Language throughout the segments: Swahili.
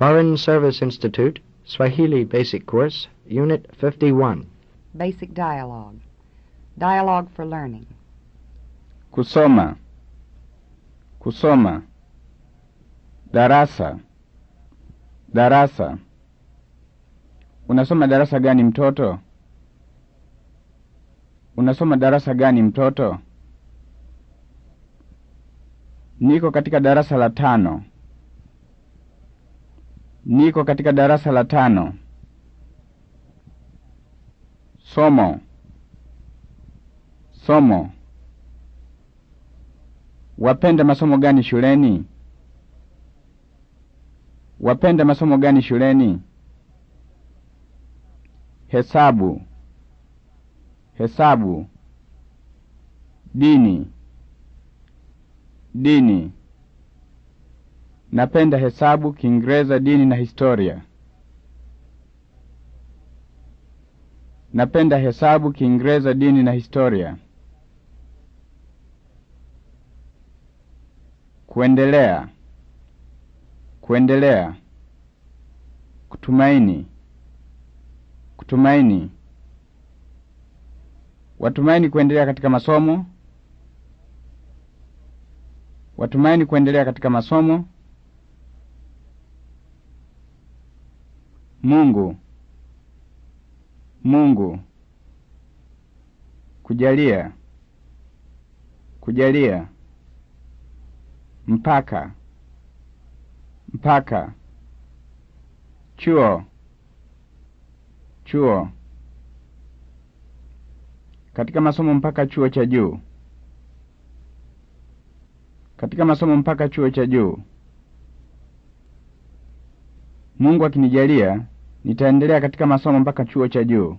Foreign Service Institute, Swahili Basic Course, Unit 51. Basic dialogue. Dialogue for learning. Kusoma. Kusoma. Darasa. Darasa. Unasoma darasa gani mtoto? Unasoma darasa gani mtoto? Niko katika darasa la tano. Niko katika darasa la tano. Somo. Somo. Wapenda masomo gani shuleni? Wapenda masomo gani shuleni? Hesabu. Hesabu. Dini. Dini. Napenda hesabu, Kiingereza, dini na historia. Napenda hesabu, Kiingereza, dini na historia. Kuendelea. Kuendelea. Kutumaini. Kutumaini. Watumaini kuendelea katika masomo. Watumaini kuendelea katika masomo. Mungu. Mungu. Kujalia. Kujalia. Mpaka. Mpaka. Chuo. Chuo. Katika masomo mpaka chuo cha juu. Katika masomo mpaka chuo cha juu. Mungu akinijalia, nitaendelea katika masomo mpaka chuo cha juu.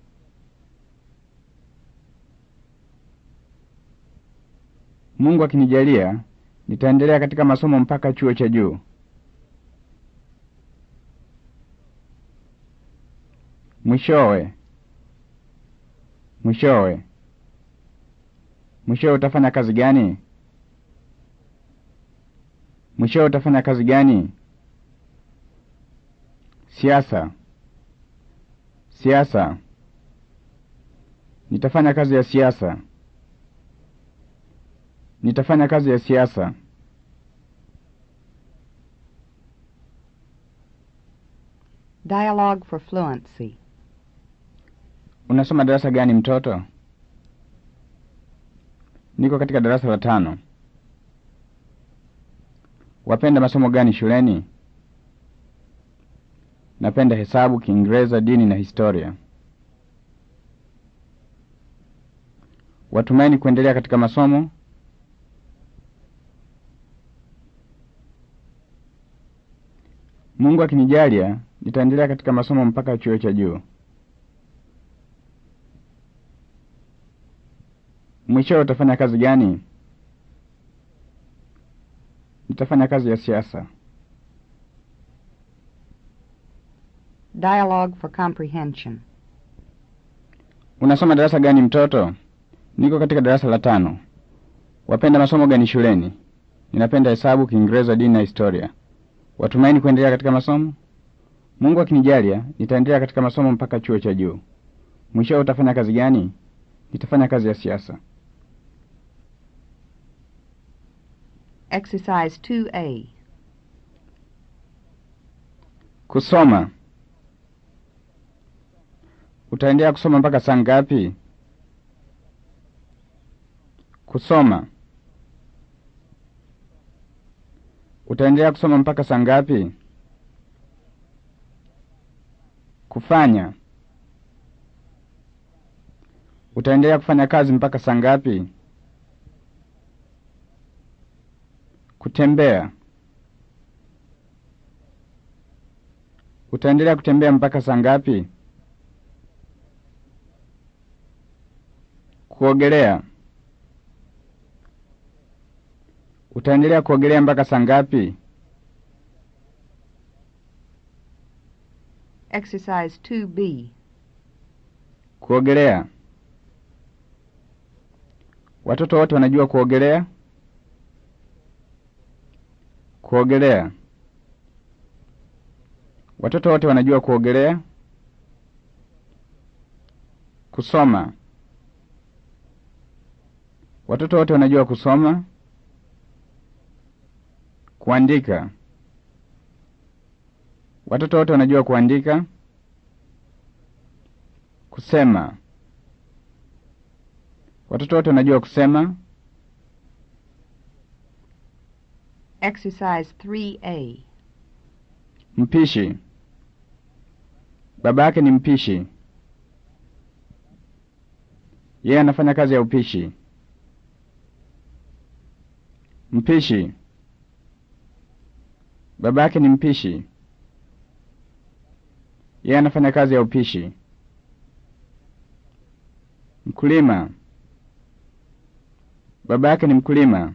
Mungu akinijalia, nitaendelea katika masomo mpaka chuo cha juu. Mwishowe. Mwishowe. Mwishowe utafanya kazi gani? Mwishowe utafanya kazi gani? Siasa. Siasa. Nitafanya kazi ya siasa. Nitafanya kazi ya siasa. Dialogue for fluency. Unasoma darasa gani mtoto? Niko katika darasa la tano. Wapenda masomo gani shuleni? Napenda hesabu, Kiingereza, dini na historia. Watumaini kuendelea katika masomo. Mungu akinijalia, nitaendelea katika masomo mpaka chuo cha juu. Mwishowe utafanya kazi gani? Nitafanya kazi ya siasa. Dialogue for comprehension. Unasoma darasa gani mtoto? Niko katika darasa la tano. Wapenda masomo gani shuleni? Ninapenda hesabu, Kiingereza, dini na historia. Watumaini kuendelea katika masomo? Mungu akinijalia, nitaendelea katika masomo mpaka chuo cha juu. Mwishowe utafanya kazi gani? Nitafanya kazi ya siasa. Exercise 2A. Kusoma. Utaendelea kusoma mpaka saa ngapi? Kusoma. Utaendelea kusoma mpaka saa ngapi? Kufanya. Utaendelea kufanya kazi mpaka saa ngapi? Kutembea. Utaendelea kutembea mpaka saa ngapi? Kuogelea. Utaendelea kuogelea mpaka saa ngapi? Exercise 2B. Kuogelea. Watoto wote wanajua kuogelea? Kuogelea. Watoto wote wanajua kuogelea. Kusoma. Watoto wote wanajua kusoma. Kuandika. Watoto wote wanajua kuandika. Kusema. Watoto wote wanajua kusema. Exercise 3A. Mpishi. Baba yake ni mpishi. Yeye anafanya kazi ya upishi. Mpishi. Baba yake ni mpishi. Yeye anafanya kazi ya upishi. Mkulima. Baba yake ni mkulima.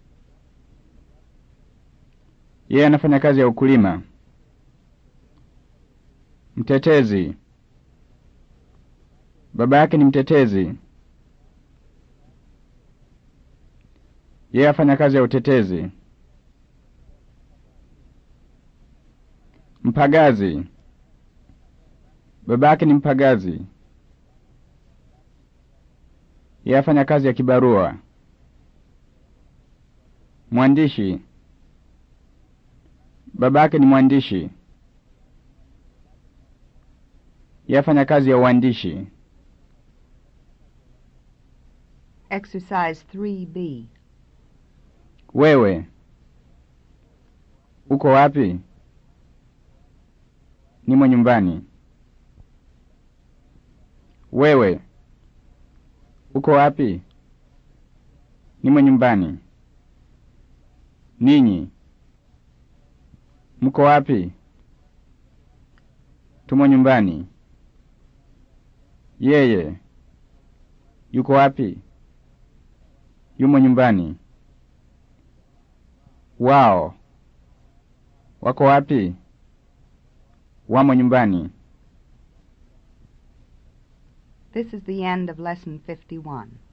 Yeye anafanya kazi ya ukulima. Mtetezi. Baba yake ni mtetezi. Yeye afanya kazi ya utetezi. Mpagazi. Baba yake ni mpagazi. Yeye afanya kazi ya kibarua. Mwandishi. Baba yake ni mwandishi. Yeye afanya kazi ya uandishi. Exercise 3B. Wewe uko wapi? Nimo nyumbani. Wewe uko wapi? Nimo nyumbani. Ninyi mko wapi? Tumo nyumbani. Yeye yuko wapi? Yumo nyumbani. Wao wako wapi? Wamo nyumbani. This is the end of Lesson 51.